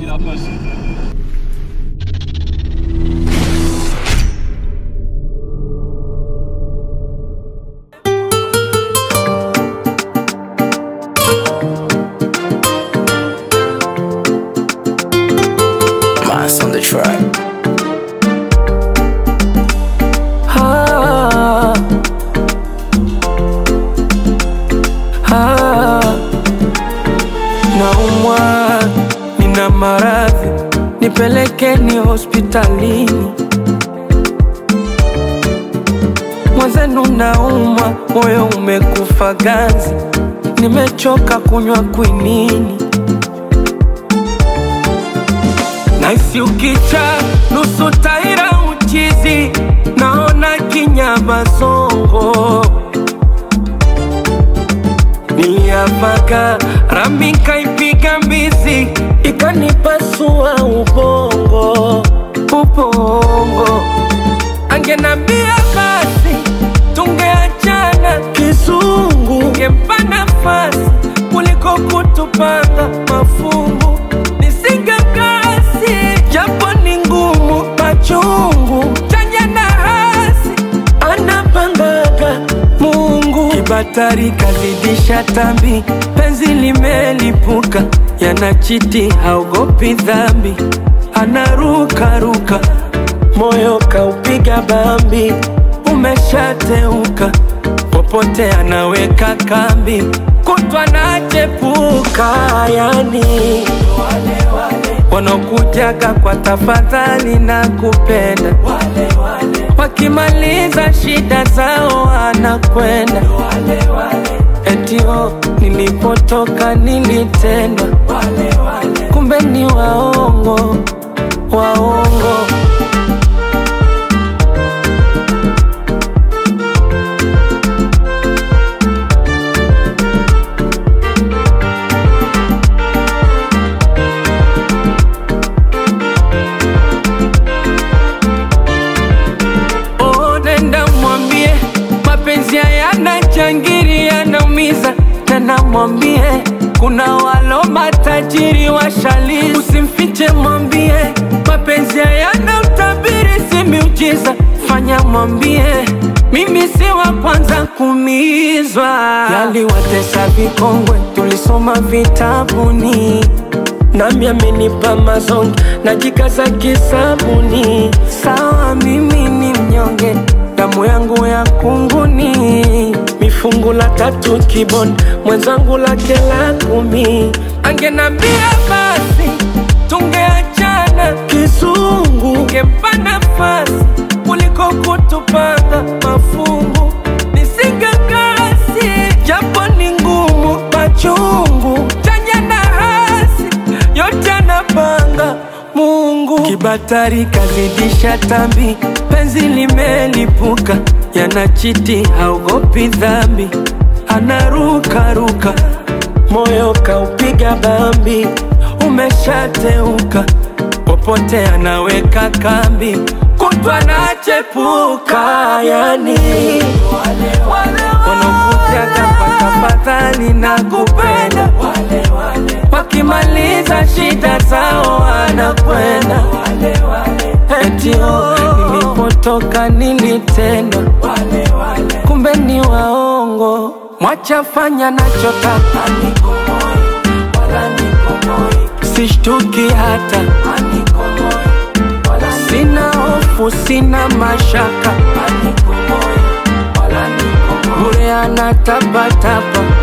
see that pussy? Mice on the track. Ah, ah, naumwa, nina maradhi, nipelekeni hospitalini. Mwenzenu naumwa, moyo umekufa ganzi, nimechoka kunywa kwinini. Naisi ukicha nusu taira uchizi, naona kinyama songo. Niliapaka rami kaipiga mbizi, ikanipasua ubongo, ubongo. Angenambia basi tungeachana kizungu, ngempa nafasi kuliko kutupanga mafungu. Nisingekasi japo ni ngumu, machungu chanya na hasi anapangaga Mungu. Kibatari kazidisha tambi, penzi limelipuka, yanachiti haogopi dhambi, anarukaruka moyo kaupiga bambi, umeshateuka, popote anaweka kambi, kutwa nachepuka, yani wanaokujaga kwa tafadhali na kupenda, wakimaliza shida zao anakwenda etio, nilipotoka nilitendwa, kumbe ni waongo, waongo. Oh, nenda mwambie mapenzi hayana changiri, yanaumiza. Tena mwambie kuna walo matajiri washali, usimfiche, mwambie mapenzi hayana utabiri, si miujiza. Fanya mwambie mimi si wa kwanza kuumizwa, yaliwatesa vikongwe, tulisoma vitabuni nami amenipa mazonge najikaza kisabuni. Sawa, mimi ni mnyonge, damu yangu ya kunguni, mifungu la tatu kiboni, mwenzangu lake la kumi. Angenambia basi tungeachana kizungu, ngempa nafasi kuliko kutupanga mafungu. Nisingekasi japo ni ngumu, machungu chanya na hasi yote anapanga Mungu. Kibatari kazidisha tambi, penzi limelipuka, yanachiti haogopi dhambi, anarukaruka, moyo kaupiga bambi, umeshateuka, popote anaweka kambi, kutwa nachepuka, yani wanakujaga kwa tafadhali na kupenda wakimaliza shida zao wanakwenda etio, nilipotoka nilitendwa, kumbe ni waongo. Mwacha fanya nachotaka, sishtuki hata, sina hofu, sina mashaka, bure anatapatapa